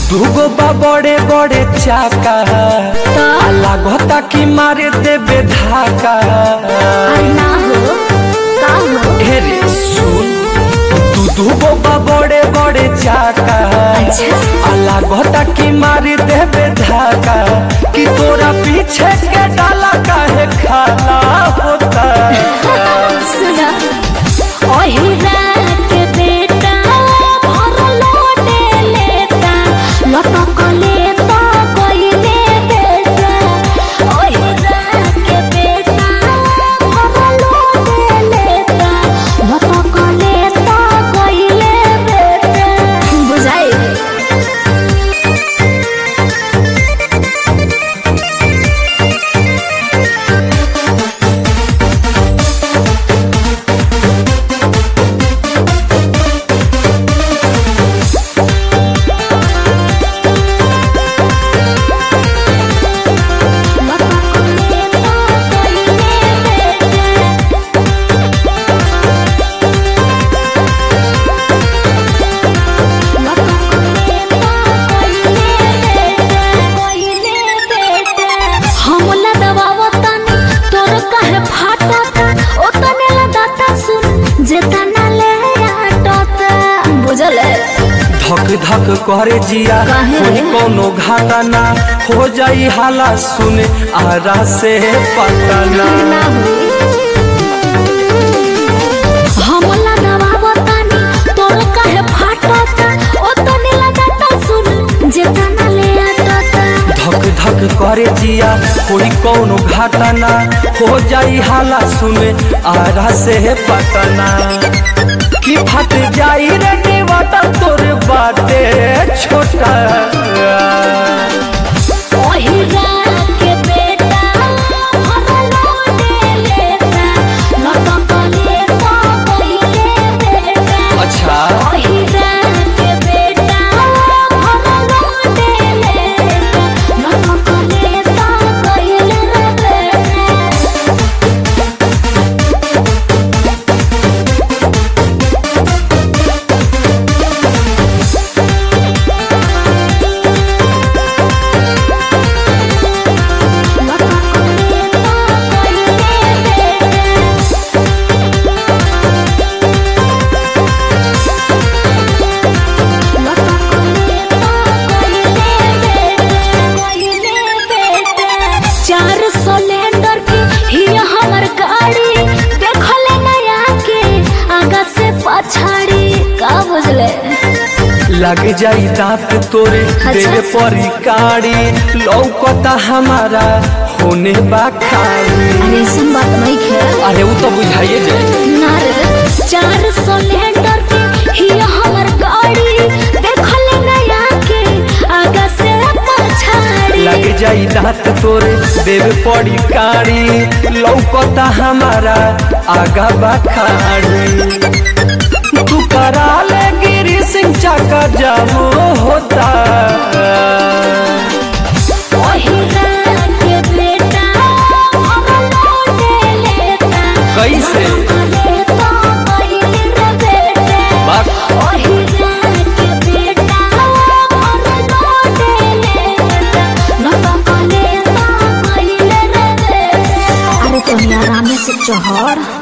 दूगो बा बड़े बड़े चाका आ लागता कि मारे देबे धाका अरे ना हो का हो हे रे सुन तू दूगो बा बड़े बड़े चाका अच्छा। आ लागता कि मारे देबे धाका कि तोरा पीछे के डाला काहे खाला होता सुना ओही रात बेटा भर लोटे लेता लटक लेता कोइले बेटा ओही रात बेटा भर लोटे लेता लटक लेता कोइले बेटा बुझाई बुझल धक धक करे जिया काहे? कोई कोनो घाटा ना हो जाई हाला सुने आरा से पता ना ना हमला दबावतानी तोर काहे फाटता ओ तने लगाता सुन जेतना ले आटता धक धक करे जिया कोई कोनो घाटा ना हो जाई हाला सुने आरा से पता ना कि फट जाई रे डिवाटा तोर बाटे छोटा ओही रात के बेटा भरलो दे लेता लटक लेता पहिले बेटा अच्छा ओही रात के बेटा भरलो दे लेता लटक लेता पहिले बेटा चार सिलेंडर की ही हमर गाड़ी देखले नया के आगा से पछाड़ी का बुझले लग जाई दांत तोरे देवे परी काड़ी लौकता हमारा होने बा खाली अरे ऐसन बात नहीं खेल अरे वो तो बुझाइए जाए ना रे चार सिलेंडर की ही हमर गाड़ी देखले नया के आगा से पछाड़ी लग जाई दांत तोरे देवे पड़ी काड़ी लौकता हमारा आगा बा खाड़ी तू करा ले गिरी सिंह चाका जामो होता ओही रात के बेटा भरलो दे लेता कैसे? लेता पहिले रे बेटा बात ओही रात के बेटा भरलो दे लेता लटक लेता पहिले रे बेटा अरे तो आराम से चढ़